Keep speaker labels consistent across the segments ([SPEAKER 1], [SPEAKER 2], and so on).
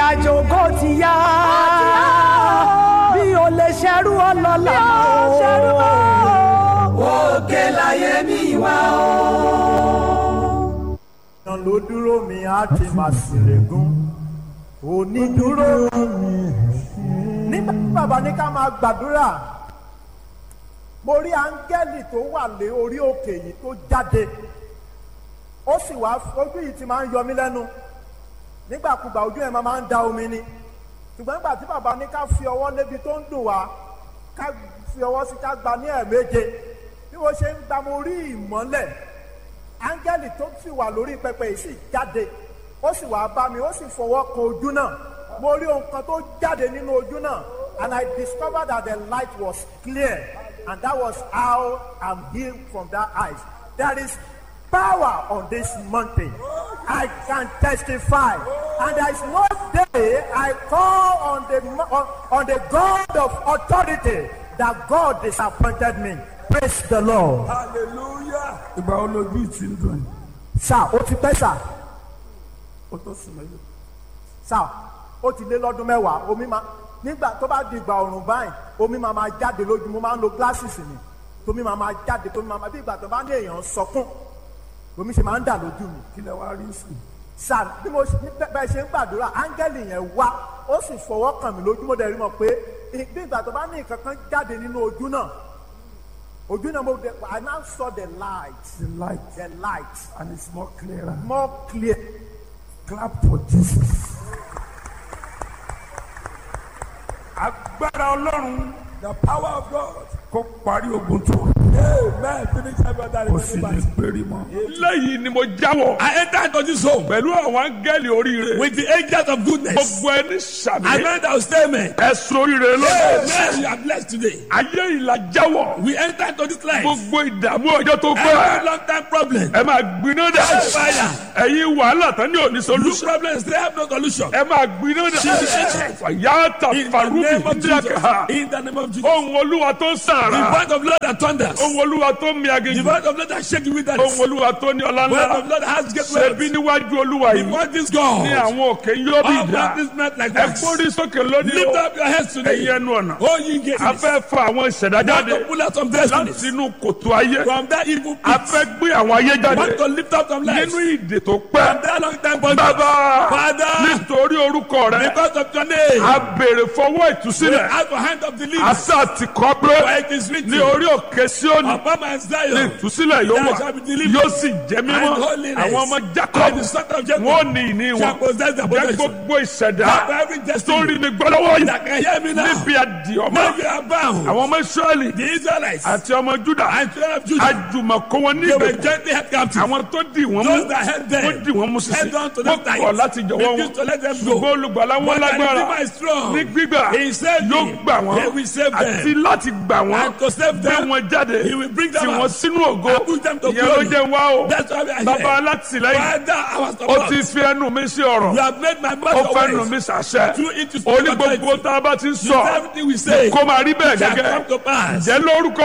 [SPEAKER 1] àjò kò ti yá bí o lè ṣerú ọlọ́lá o. òkè láyé mi wá o.
[SPEAKER 2] ọ̀nà ló dúró mi á ti máa ṣèlégún onídúró nígbà tí bàbá ní ká máa gbàdúrà mo rí áńgẹ́lì tó wà lé orí òkè yìí tó jáde ó sì wá ojú yìí ti máa ń yọ mí lẹ́nu nígbàkúgbà ojú ẹ̀ máa ń da omi ni ṣùgbọ́n nígbà tí bàbá ní ká fi ọwọ́ lébi tó ń dùn wá ká fi ọwọ́ sí ká gba ní ẹ̀ẹ̀méje bí mo ṣe ń gba mo rí ìmọ́lẹ̀ áńgẹ́lì tó sì wà lórí pẹpẹ yìí sì jáde ó sì wá bá mi ó sì fọwọ́ kan ojú náà mo rí ohun kan tó jáde nínú ojú náà and I discovered that the light was clear and that was how I'm healed from that eyes there is power on this mountain I can testify and there is no day I call on the on, on the God of authority that God disappointed me praise the Lord.
[SPEAKER 3] hallelujah. ìgbà wo lójú ìtì ń dùn yìí.
[SPEAKER 2] sá ó ti pẹ́ sá
[SPEAKER 3] ó tó sùn mẹ́lẹ̀.
[SPEAKER 2] sá ó ti lé lọ́dún mẹ́wàá omi máa nígbà tó bá di ìgbà ọ̀rùn báyìí omi máa máa jáde lójú mo máa ń lo glasses mi tómi máa máa jáde tómi máa máa bí ìgbà tó bá ní èèyàn sọkún omi ṣe máa ń dà lójú mi
[SPEAKER 3] kí lẹ wá rí sí.
[SPEAKER 2] sá bí mo ṣe- ní bẹ́- bẹ́ẹ̀ ṣe ń gbàdúrà áńgẹ́lì yẹn wá ó sì fọwọ́ kàn mí lójú mo dẹ̀ rí mọ̀ pé bí ìgbà tó bá ní nǹkan kan jáde nínú ojú náà ojú náà mo dẹ̀ I now saw the light
[SPEAKER 3] the light
[SPEAKER 2] the light
[SPEAKER 3] and it's more clearer.
[SPEAKER 2] more clear.
[SPEAKER 3] clap for jesus. agbára ọlọ́run the power of God kó parí ogun tó. amen finish every other kò sì ní péré mọ́.
[SPEAKER 4] lẹ́yìn ni mo jáwọ́
[SPEAKER 5] I enter into this home
[SPEAKER 4] pẹ̀lú àwọn áńgẹ́lì oríire
[SPEAKER 5] with the angels of goodness.
[SPEAKER 4] gbogbo ẹni sàmì
[SPEAKER 5] I know that will stay me.
[SPEAKER 4] ẹ̀sùn oríire lọ́dọ̀
[SPEAKER 5] Amen. You are blessed today.
[SPEAKER 4] ayé ìlà jáwọ́
[SPEAKER 5] We enter into this life.
[SPEAKER 4] gbogbo ìdààmú ọjọ́ tó
[SPEAKER 5] Every
[SPEAKER 4] pẹ́
[SPEAKER 5] long time problem.
[SPEAKER 4] ẹ máa gbiná dà
[SPEAKER 5] Fire.
[SPEAKER 4] ẹ̀yin wàhálà tán ní òní
[SPEAKER 5] Look
[SPEAKER 4] solution
[SPEAKER 5] problems, they have no solution.
[SPEAKER 4] ẹ máa gbiná dà fàyàtà
[SPEAKER 5] In the
[SPEAKER 4] farubi
[SPEAKER 5] name of
[SPEAKER 4] ndíyàkà
[SPEAKER 5] Jesus. In the name of Jesus.
[SPEAKER 4] ohun olúwa tó ń
[SPEAKER 5] The
[SPEAKER 4] sàrà
[SPEAKER 5] voice of Lord that thunders.
[SPEAKER 4] ohun olúwa tó ń mi
[SPEAKER 5] The
[SPEAKER 4] aginjù
[SPEAKER 5] voice of Lord that shake the wilderness.
[SPEAKER 4] ohun olúwa tó ní ọlá
[SPEAKER 5] The voice
[SPEAKER 4] ńlá
[SPEAKER 5] of Lord that has great
[SPEAKER 4] ṣebí
[SPEAKER 5] wealth.
[SPEAKER 4] níwájú olúwa yìí
[SPEAKER 5] Before this God.
[SPEAKER 4] ní àwọn òkè yóò bí
[SPEAKER 5] All
[SPEAKER 4] ìdá
[SPEAKER 5] practice not like
[SPEAKER 4] ẹ
[SPEAKER 5] wax.
[SPEAKER 4] gbórí sókè lónìí
[SPEAKER 5] Lift
[SPEAKER 4] o
[SPEAKER 5] up your heads today.
[SPEAKER 4] ẹ̀yin ẹnu ọ̀nà
[SPEAKER 5] Oh, you get
[SPEAKER 4] a fẹ́ fa àwọn ìṣẹ̀dá
[SPEAKER 5] Want
[SPEAKER 4] jáde
[SPEAKER 5] to pull out some destinies
[SPEAKER 4] láti inú kòtò ayé
[SPEAKER 5] from that evil
[SPEAKER 4] a
[SPEAKER 5] pit.
[SPEAKER 4] fẹ́ gbé àwọn ayé jáde
[SPEAKER 5] Want to lift up some lives
[SPEAKER 4] nínú
[SPEAKER 5] from
[SPEAKER 4] ìdè tó pẹ́
[SPEAKER 5] that long time bondage.
[SPEAKER 4] bàbá
[SPEAKER 5] Father,
[SPEAKER 4] nítorí orúkọ rẹ
[SPEAKER 5] because of your name,
[SPEAKER 4] a béèrè fọwọ́
[SPEAKER 5] we
[SPEAKER 4] ìtúsílẹ̀
[SPEAKER 5] have a hand of deliverance.
[SPEAKER 4] àṣà ti kọ́ pé
[SPEAKER 5] For it is written,
[SPEAKER 4] ní orí òkè Síónì
[SPEAKER 5] upon my
[SPEAKER 4] ní
[SPEAKER 5] Zion,
[SPEAKER 4] ìtúsílẹ̀ yóò
[SPEAKER 5] there
[SPEAKER 4] wà
[SPEAKER 5] shall be deliverance
[SPEAKER 4] yóò sì jẹ́ mímọ́
[SPEAKER 5] and holiness.
[SPEAKER 4] àwọn ọmọ
[SPEAKER 5] and
[SPEAKER 4] Jacob
[SPEAKER 5] the son of Jacob
[SPEAKER 4] wọn ò ní ìní
[SPEAKER 5] shall
[SPEAKER 4] wọn
[SPEAKER 5] possess the
[SPEAKER 4] jẹ́
[SPEAKER 5] possession.
[SPEAKER 4] gbogbo ìṣẹ̀dá
[SPEAKER 5] For every
[SPEAKER 4] tó rí
[SPEAKER 5] destiny
[SPEAKER 4] mi gbọ́ lọ́wọ́ yìí
[SPEAKER 5] that can hear me now,
[SPEAKER 4] níbi àdìọ́mọ́
[SPEAKER 5] now you are bound.
[SPEAKER 4] àwọn ọmọ Ísírẹ́lì
[SPEAKER 5] The Israelites
[SPEAKER 4] àti ọmọ Júdà
[SPEAKER 5] and children of Judah,
[SPEAKER 4] àjùmọ̀kó wọn
[SPEAKER 5] they were
[SPEAKER 4] níbẹ̀
[SPEAKER 5] gently held captive.
[SPEAKER 4] àwọn tó dì wọ́n mú
[SPEAKER 5] Those that held them,
[SPEAKER 4] wọ́n dì wọ́n mú sísè
[SPEAKER 5] held on to
[SPEAKER 4] wọ́n
[SPEAKER 5] them tight.
[SPEAKER 4] kọ̀ láti jọ̀wọ́ wọn
[SPEAKER 5] Refused to let them go.
[SPEAKER 4] ṣùgbọ́n olùgbàlà wọn
[SPEAKER 5] But the
[SPEAKER 4] lágbára
[SPEAKER 5] Redeemer is strong.
[SPEAKER 4] ní gbígbà
[SPEAKER 5] He saved
[SPEAKER 4] yóò
[SPEAKER 5] me.
[SPEAKER 4] gbà wọ́n
[SPEAKER 5] He will save them.
[SPEAKER 4] àti láti gbà wọ́n
[SPEAKER 5] And to save
[SPEAKER 4] gbé
[SPEAKER 5] them,
[SPEAKER 4] wọn jáde
[SPEAKER 5] He will bring them
[SPEAKER 4] tì
[SPEAKER 5] out.
[SPEAKER 4] wọ́n sínú ògo
[SPEAKER 5] And put them to
[SPEAKER 4] ìyẹn ló
[SPEAKER 5] glory.
[SPEAKER 4] jẹ́ wá o
[SPEAKER 5] That's why we are
[SPEAKER 4] bàbá
[SPEAKER 5] here.
[SPEAKER 4] alátìlẹ́yìn
[SPEAKER 5] Father, our
[SPEAKER 4] ó
[SPEAKER 5] support.
[SPEAKER 4] ti fi ẹnu mi sí ọ̀rọ̀
[SPEAKER 5] You have made my
[SPEAKER 4] ó
[SPEAKER 5] mouth
[SPEAKER 4] fẹ́ nu
[SPEAKER 5] your
[SPEAKER 4] mi
[SPEAKER 5] ways.
[SPEAKER 4] sàṣẹ
[SPEAKER 5] Through it to
[SPEAKER 4] ó ní
[SPEAKER 5] speak
[SPEAKER 4] gbogbo
[SPEAKER 5] authority.
[SPEAKER 4] tá a bá ti ń
[SPEAKER 5] You
[SPEAKER 4] sọ
[SPEAKER 5] say everything we say
[SPEAKER 4] kó máa rí bẹ́ẹ̀
[SPEAKER 5] shall
[SPEAKER 4] gẹ́gẹ́
[SPEAKER 5] come to pass.
[SPEAKER 4] jẹ́ lórúkọ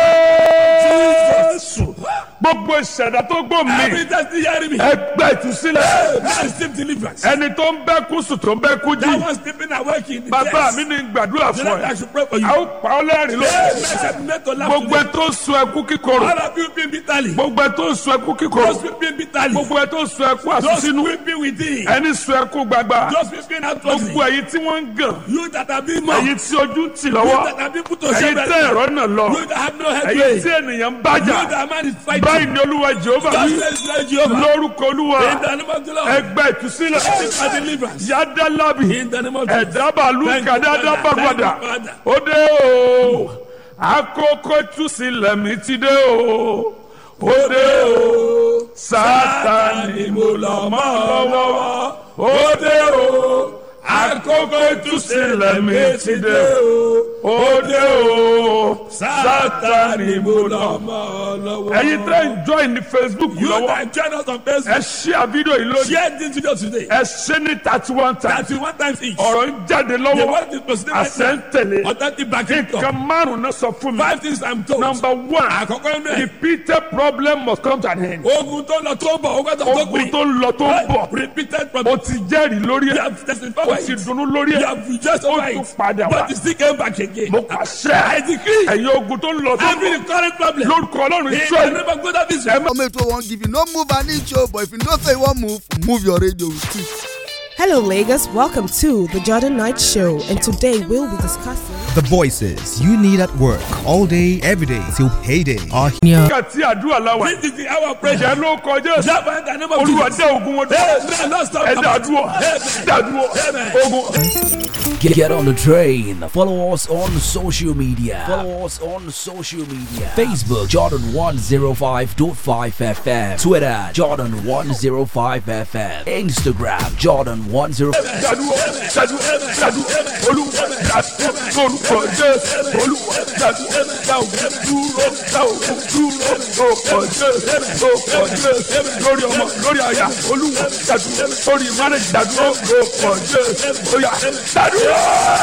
[SPEAKER 4] Jésù gbogbo ìṣẹ̀dá tó gbò mí
[SPEAKER 5] Every destiny hearing me.
[SPEAKER 4] ẹgbẹ́ ìtúsílẹ̀
[SPEAKER 5] Now receive deliverance.
[SPEAKER 4] ẹni tó ń bẹ́ kú sùn tó ń bẹ́ kú
[SPEAKER 5] That
[SPEAKER 4] jí
[SPEAKER 5] one sleeping awake in the
[SPEAKER 4] bàbá
[SPEAKER 5] chest.
[SPEAKER 4] mi ní gbàdúrà
[SPEAKER 5] The
[SPEAKER 4] fún
[SPEAKER 5] Lord,
[SPEAKER 4] ẹ
[SPEAKER 5] I should pray for you.
[SPEAKER 4] a ó pa ọ́ lẹ́rìn ló
[SPEAKER 5] Amen. Shall be made to laugh
[SPEAKER 4] gbogbo ẹ
[SPEAKER 5] today.
[SPEAKER 4] tó ń sun ẹkú kíkorò
[SPEAKER 5] All of you being bitterly.
[SPEAKER 4] gbogbo ẹ tó ń sun ẹkú kíkorò
[SPEAKER 5] Those weeping bitterly.
[SPEAKER 4] gbogbo ẹ tó ń sun ẹkú
[SPEAKER 5] Those
[SPEAKER 4] àsúnsínú
[SPEAKER 5] weeping within.
[SPEAKER 4] ẹni sun ẹkú gbagba
[SPEAKER 5] Those weeping outwardly.
[SPEAKER 4] gbogbo ẹ̀yin tí wọ́n ń gàn
[SPEAKER 5] You that have been mocked.
[SPEAKER 4] ẹ̀yin tí ojú ń tì
[SPEAKER 5] You
[SPEAKER 4] lọ́wọ́
[SPEAKER 5] that have been put to
[SPEAKER 4] ẹ̀yin
[SPEAKER 5] shame.
[SPEAKER 4] tẹ́ ẹ̀rọ náà lọ
[SPEAKER 5] You that have no head
[SPEAKER 4] ẹ̀yin
[SPEAKER 5] way.
[SPEAKER 4] tí ènìyàn ń bájà
[SPEAKER 5] You that man is
[SPEAKER 4] báyìí
[SPEAKER 5] fighting.
[SPEAKER 4] ni olúwa jehova
[SPEAKER 5] God
[SPEAKER 4] wí
[SPEAKER 5] says Lord Jehovah.
[SPEAKER 4] lórúkọ olúwa
[SPEAKER 5] In the name of the Lord.
[SPEAKER 4] ẹgbẹ́ ìtúsílẹ̀
[SPEAKER 5] Seek for deliverance.
[SPEAKER 4] yádàlábì
[SPEAKER 5] In the name of Jesus.
[SPEAKER 4] ẹ̀dábàlú
[SPEAKER 5] Thank you,
[SPEAKER 4] kàdádábàgbàdà
[SPEAKER 5] Father. Thank you, Father.
[SPEAKER 4] ó dé o àkókò ìtúsílẹ̀ mi ti dé o ó dé o sátani mo lọ mọ́ lọ́wọ́ ó dé o àkókò ìtúsílẹ̀ mi ti dé o òde o sátani mo lọ.
[SPEAKER 5] ọmọ lọ́wọ́.
[SPEAKER 4] ẹ̀yin tẹ́ ń join ní facebook
[SPEAKER 5] You
[SPEAKER 4] lọ́wọ́
[SPEAKER 5] that join us on
[SPEAKER 4] ẹ
[SPEAKER 5] Facebook.
[SPEAKER 4] ṣí àbídò yìí lónìí
[SPEAKER 5] Share this video today.
[SPEAKER 4] ẹ ṣe ní thirty one times
[SPEAKER 5] Thirty one times each.
[SPEAKER 4] ọ̀rọ̀ ń jáde
[SPEAKER 5] The
[SPEAKER 4] lọ́wọ́
[SPEAKER 5] word is proceeding right
[SPEAKER 4] àṣẹ ń tẹ̀lé
[SPEAKER 5] now. Authentic backing
[SPEAKER 4] nǹkan
[SPEAKER 5] talk.
[SPEAKER 4] márùn-ún náà sọ fún mi
[SPEAKER 5] Five things I'm told.
[SPEAKER 4] number one
[SPEAKER 5] Àkọ́kọ́ inú ẹ̀.
[SPEAKER 4] repeated problem must come to an end
[SPEAKER 5] Ogun tó lọ tó bọ̀, ogun tó tó
[SPEAKER 4] ogun
[SPEAKER 5] gbìn.
[SPEAKER 4] tó ń lọ tó ń bọ̀
[SPEAKER 5] Repeated
[SPEAKER 4] o
[SPEAKER 5] problem.
[SPEAKER 4] ti jẹ́rìí lórí
[SPEAKER 5] You
[SPEAKER 4] ẹ̀
[SPEAKER 5] have testified
[SPEAKER 4] o
[SPEAKER 5] by
[SPEAKER 4] ti
[SPEAKER 5] it.
[SPEAKER 4] dunnú lórí
[SPEAKER 5] You
[SPEAKER 4] ẹ̀
[SPEAKER 5] have rejoiced
[SPEAKER 4] ó
[SPEAKER 5] over
[SPEAKER 4] tún
[SPEAKER 5] it.
[SPEAKER 4] padà wá
[SPEAKER 5] But you still came back again.
[SPEAKER 4] mo pàṣẹ
[SPEAKER 5] I decree.
[SPEAKER 4] ẹ̀yin ogun tó ń lọ tó ń
[SPEAKER 5] Every
[SPEAKER 4] bọ̀
[SPEAKER 5] current problem.
[SPEAKER 4] lórúkọ ọlọ́run
[SPEAKER 5] In the
[SPEAKER 4] israẹli
[SPEAKER 5] name of God of
[SPEAKER 4] ẹ
[SPEAKER 5] Israel.
[SPEAKER 4] má
[SPEAKER 6] Comment wey wan give you no move an inch o but if you know say you wan move move your radio with it.
[SPEAKER 7] Hello, Lagos. Welcome to the Jordan Knight Show, and today we'll be discussing.
[SPEAKER 8] The voices you need at work all day, every day till payday are here.
[SPEAKER 4] nígbà tí àdúrà láwà
[SPEAKER 5] This is the hour of prayer.
[SPEAKER 4] ìjẹ́ ló kọjá
[SPEAKER 5] Jump in the name of
[SPEAKER 4] olúwa
[SPEAKER 5] Jesus.
[SPEAKER 4] dé ogun wọn dúró
[SPEAKER 5] Amen. Lord, stop.
[SPEAKER 4] ẹ dàdúrọ dàdúrọ ogun.
[SPEAKER 9] Get, get on the train. Follow us on social media. Follow us on social media. Facebook Jordan 105.5 FM. Twitter Jordan 105 FM. Instagram Jordan 10.
[SPEAKER 4] dàdúrọ dàdúrọ dàdúrọ olúwa dàdúrọ lórúkọ jésù olúwa dàdúrọ dàwùjọ dúró dàwùjọ dúró lórúkọ jésù lórúkọ jésù lórí ọmọ lórí àyà olúwa dàdúrọ lórí mánèjì dàdúrọ lórúkọ jésù oyà dàdúrọ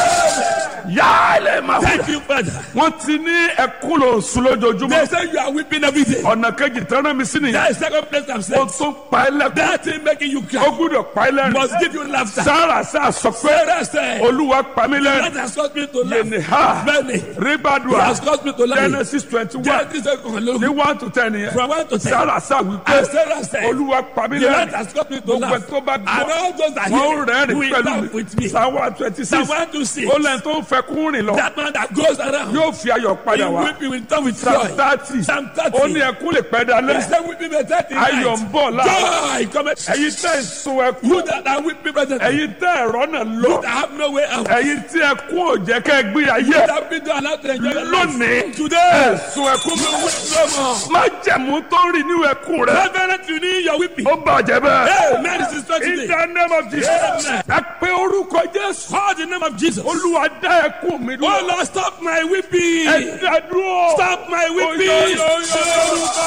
[SPEAKER 4] yálẹ̀ máa wù.
[SPEAKER 5] Thank you, Father.
[SPEAKER 4] wọ́n ti ní ẹkún lò sùn lójoojúmọ́
[SPEAKER 5] They say you are weeping every day.
[SPEAKER 4] ọ̀nà kejì tẹ́lẹ̀ mi sí nìyẹn
[SPEAKER 5] That is second place I'm
[SPEAKER 4] ó
[SPEAKER 5] saying.
[SPEAKER 4] tún pa ẹ́ lẹ́kún
[SPEAKER 5] That thing making you
[SPEAKER 4] ó
[SPEAKER 5] cry
[SPEAKER 4] gbúdọ̀ pa ẹ́ lẹ́rìn
[SPEAKER 5] must give you laughter.
[SPEAKER 4] sára sá sọ pé
[SPEAKER 5] Sarah said,
[SPEAKER 4] olúwa pa mí
[SPEAKER 5] That
[SPEAKER 4] lẹ́rìn
[SPEAKER 5] has caused me to
[SPEAKER 4] yẹnì
[SPEAKER 5] laugh.
[SPEAKER 4] ha
[SPEAKER 5] Many.
[SPEAKER 4] ribadua
[SPEAKER 5] It has caused me to laugh.
[SPEAKER 4] genesis twenty one
[SPEAKER 5] Genesis
[SPEAKER 4] ní
[SPEAKER 5] seven.
[SPEAKER 4] one to ten yẹn
[SPEAKER 5] From one to ten.
[SPEAKER 4] sára sá wípé
[SPEAKER 5] And Sarah said,
[SPEAKER 4] olúwa pa mí
[SPEAKER 5] The Lord
[SPEAKER 4] lẹ́rìn
[SPEAKER 5] has caused me to
[SPEAKER 4] gbogbo ẹ̀
[SPEAKER 5] laugh.
[SPEAKER 4] tó bá
[SPEAKER 5] And all those that
[SPEAKER 4] wọ́n
[SPEAKER 5] hear
[SPEAKER 4] rẹ́rìn
[SPEAKER 5] it will
[SPEAKER 4] pẹ̀lú
[SPEAKER 5] laugh with me.
[SPEAKER 4] psalm one twenty six
[SPEAKER 5] Psalm one to six.
[SPEAKER 4] ó lẹ́yìn tó ń fẹ́ kún rìn lọ
[SPEAKER 5] That man that goes around.
[SPEAKER 4] yóò fi ayọ̀ padà
[SPEAKER 5] He
[SPEAKER 4] wá
[SPEAKER 5] weeping will turn with
[SPEAKER 4] psalm
[SPEAKER 5] joy.
[SPEAKER 4] thirty
[SPEAKER 5] Psalm thirty.
[SPEAKER 4] ó ní ẹkún lè pẹ́
[SPEAKER 5] He
[SPEAKER 4] dalẹ́
[SPEAKER 5] said weeping may turn to
[SPEAKER 4] ayọ̀ ń
[SPEAKER 5] night.
[SPEAKER 4] bọ̀ láàárọ̀
[SPEAKER 5] Joy cometh.
[SPEAKER 4] ẹ̀yin tẹ́ ń sun ẹkún
[SPEAKER 5] You that are weeping presently.
[SPEAKER 4] ẹ̀yin tẹ́ ẹ̀rọ náà lọ
[SPEAKER 5] You that have no way out.
[SPEAKER 4] ẹ̀yin tí ẹkún ò jẹ́ kẹ́ ẹ gbé ayé
[SPEAKER 5] You that been allowed to enjoy your life.
[SPEAKER 4] lónìí
[SPEAKER 5] Today.
[SPEAKER 4] ẹ̀sùn ẹkún mi wí
[SPEAKER 5] No more.
[SPEAKER 4] má jẹ̀mú tó ń rìn ní ẹkún rẹ
[SPEAKER 5] Reverend, you need your weeping.
[SPEAKER 4] ó bàjẹ́ bẹ́ẹ̀.
[SPEAKER 5] Hey, man, this is
[SPEAKER 4] in
[SPEAKER 5] today.
[SPEAKER 4] the name of Jesus
[SPEAKER 5] Amen.
[SPEAKER 4] ẹ pé orúkọ Jésù
[SPEAKER 5] Call the name of Jesus.
[SPEAKER 4] olúwa dá ẹkún mi
[SPEAKER 5] Oh
[SPEAKER 4] dúró
[SPEAKER 5] Lord, stop my weeping.
[SPEAKER 4] ẹ dá dúró
[SPEAKER 5] Stop my weeping.
[SPEAKER 4] Oyo, yo, yo,
[SPEAKER 5] Orúkọ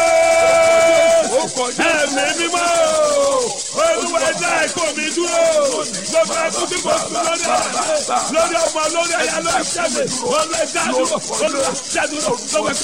[SPEAKER 5] Jésù. Ẹ̀mí mímọ́. Olúwa ẹ̀dá ẹ̀kọ́ mi dúró. Gbogbo ẹ̀kọ́ tí mo sùn lórí ẹ̀. Lórí ọmọ, lórí ẹ̀yà, lórí ṣẹ́mi. Olúwa ẹ̀dá dúró. Olúwa ẹ̀dá dúró. Gbogbo ẹ̀kọ́